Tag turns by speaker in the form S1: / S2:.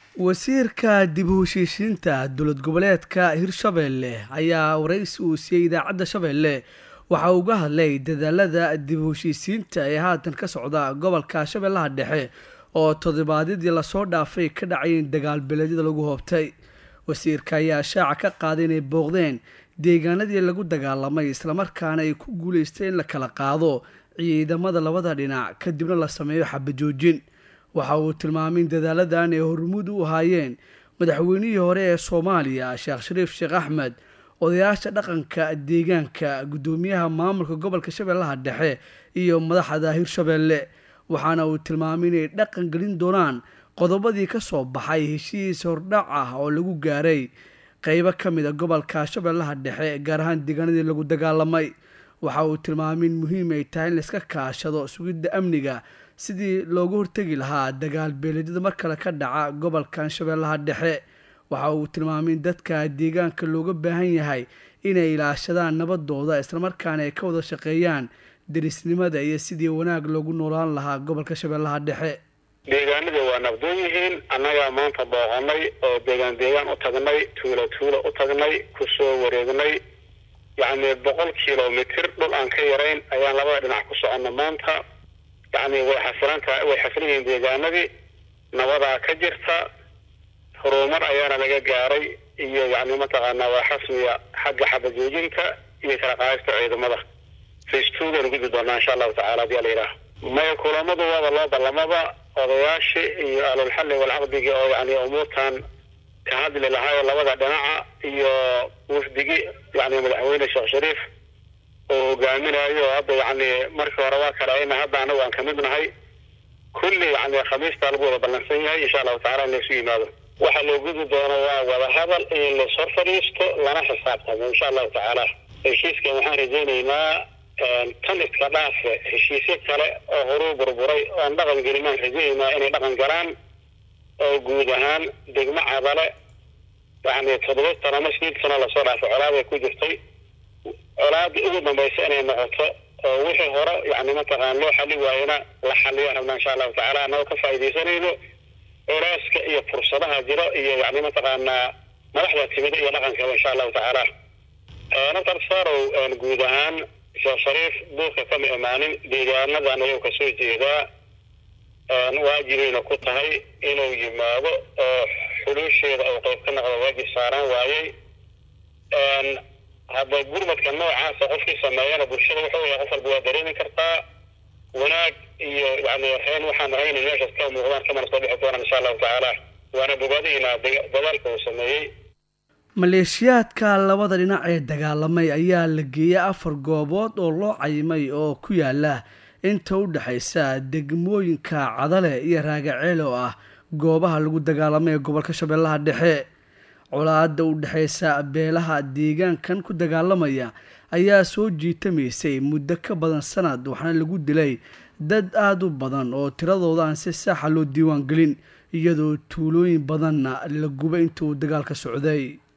S1: wasiirka dib u heshiisiinta dowlad goboleedka hirshabeelle ayaa waraysi uu siiyey idaacadda shabeelle waxa uga hadlay dadaalada dib u heshiisiinta ee haatan ka socda gobolka shabeellaha dhexe oo toddobaadyadii lasoo dhaafay ka dhacayeen dagaal beeleedyada lagu hoobtay wasiirka ayaa shaaca ka qaaday inay booqdeen deegaanadii lagu dagaalamay islamarkaana ay ku guuleystay in la kala qaado ciidamada labada dhinac kadibna la sameeyo xabajoojin waxa uu tilmaamay in dadaaladan ay hormuud u ahaayeen madaxweynihii hore ee soomaaliya sheekh shariif sheekh axmed odayaasha dhaqanka deegaanka guddoomiyaha maamulka gobolka shabeellaha dhexe iyo madaxda hirshabeelle waxaana uu tilmaamay inay dhaqan gelin doonaan qodobadii ka soo baxay heshiis hordhac ah oo lagu gaaray qeybo ka mid a gobolka shabeellaha dhexe gaar ahaan deegaanadii lagu dagaalamay waxa uu tilmaamay in muhiim ay tahay in laiska kaashado sugidda amniga sidii loogu hortegi lahaa dagaal beeleedyada mar kale ka dhaca gobolkan shabeellaha dhexe waxa uu tilmaamay in dadka deegaanka looga baahan yahay inay ilaashadaan nabadooda islamarkaana ay ka wada shaqeeyaan derisnimada iyo sidii wanaag loogu noolaan lahaa gobolka shabeellaha dhexe
S2: deegaanadii waa nabdoon yihiin annagaa maanta booqanay oo deegaan deegaan u tagnay tuulo tuulo u tagnay kusoo wareegnay yacni boqol kilomitr dhul aan ka yarayn ayaan labada dhinac ku soconna maanta yacni way xasilantaha way xasilan yihiin deegaanadii nabadaa ka jirta horumar ayaana laga gaaray iyo yacni mataqaanaa waa xasmiya xagga xabajoojinta iyo kala qaadista ciidamada facetugan gudbi doonaa insha allahu tacala hadii ala yidhaah maya kulamadu waaba loo ballamaba odayaashii iyo ahlulxalli walcaqdigi oo yani umuurtan ka hadli lahaayo labada dhinaca iyo wafdigi yani madaxweyne sheekh shariif oo hogaaminayo oo hadda yani markii hore waa kala ayna hadda anagu aan kamid nahay kulli yani khamiistaa lagu wada ballansan yahay insha allahu tacala in laysu yimaado waxa loo gudi doono waa wada hadal in lasoo fadhiisto lana xisaabtamo insha allahu tacaala heshiiskan waxaan rajaynaynaa tan iska dhaafe heshiisyo kale oo horuu burburay oon dhaqan gelinaan rajaynaa inay dhaqan galaan oo guud ahaan degmo cadale yani toddoba sano ama sideed sano lasoo dhaafay colaaday ku jirtay colaadii ugu dambaysa inay noqoto oo wixii hore yani mataqaan loo xali waayena la xaliya rabnaa insha allahu tacala annagoo ka faaidaysanayno culeyska iyo fursadaha jiro iyo yani mataqaanaa madaxda timida iyo dhaqankaba insha allahu tacaala naftar sarow guud ahaan sheekh shariif buurka kama imaanin deegaanadan ayuu kasoo jeedaa waajibayna ku tahay inuu yimaado oo xuluusheeda uu qayb ka noqdo waajib saaraan waayey hadda gurmadka noocaasa qofkii sameeyana bulshada wuxuu yahay qof walba waa dareemi kartaa wanaag iyo yani reen waxaan ahayn meeshaas ka muuqdaan kamana soo dhixi doonaan insha allahu tacaala waana bogaadaynaa dadaalka uu sameeyey
S1: maleeshiyaadka labada dhinac ee dagaalamay ayaa la geeyay afar goobood oo loo cayimay oo ku yaala inta u dhexaysa degmooyinka cadale iyo raagaceel oo ah goobaha lagu dagaalamay ee gobolka shabeellaha dhexe colaada u dhexaysa beelaha deegaankan ku dagaalamaya ayaa soo jiitamaysay muddo ka badan sanad waxaana lagu dilay dad aada u badan oo tiradooda aan si saaxa loo diiwaan gelin iyadoo tuulooyin badanna la gubay intuu dagaalka socday